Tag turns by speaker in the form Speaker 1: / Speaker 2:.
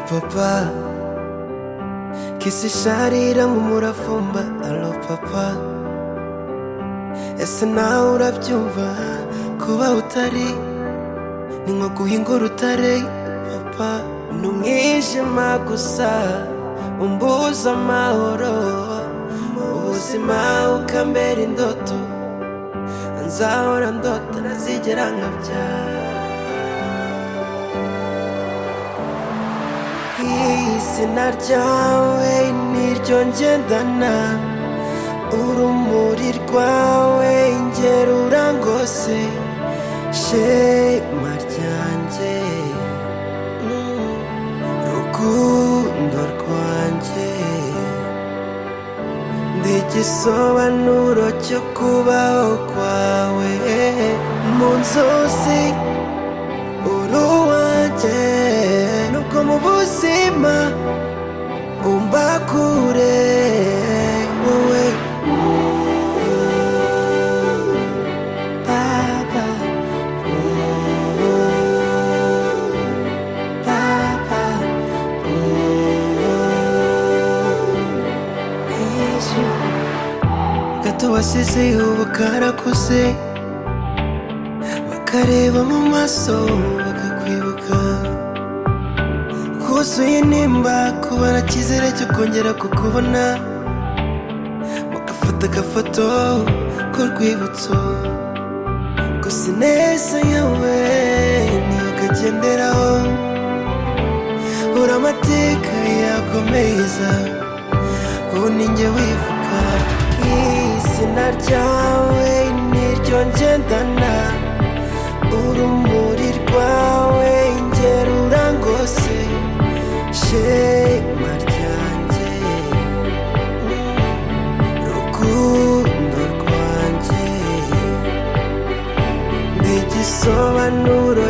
Speaker 1: papa kisishariramu murafumba alo papa ese nawe urabyumva kuba utari ni nko guhinga urutare papa ni umwijima gusa umbuza amahoro ubuzima ukambera indoto nzahora ndota ntazigera nkabyara izina ryawe niryo ngendana urumuri rwawe ingero urangose shema ryanjye mm, rukundo rwanjye ndi igisobanuro cyo kubaho kwawe mu nzozi uruwanjye nubwo mu buzima umba kure wowe Papa Papa gato wasize ubu karakuze bakareba mu maso bakakwibuka kuzuye nimba kubara icyizere cyo kongera kukubona mugafata agafoto k'urwibutso gusa ineza yawe niyo kagenderaho ura amateka yakomeza ubu ni njye wivuga izina ryawe niryo ngendana urumuri rwawe ingero urangose shema ryanjye rukundo rwanjye ndi igisobanuro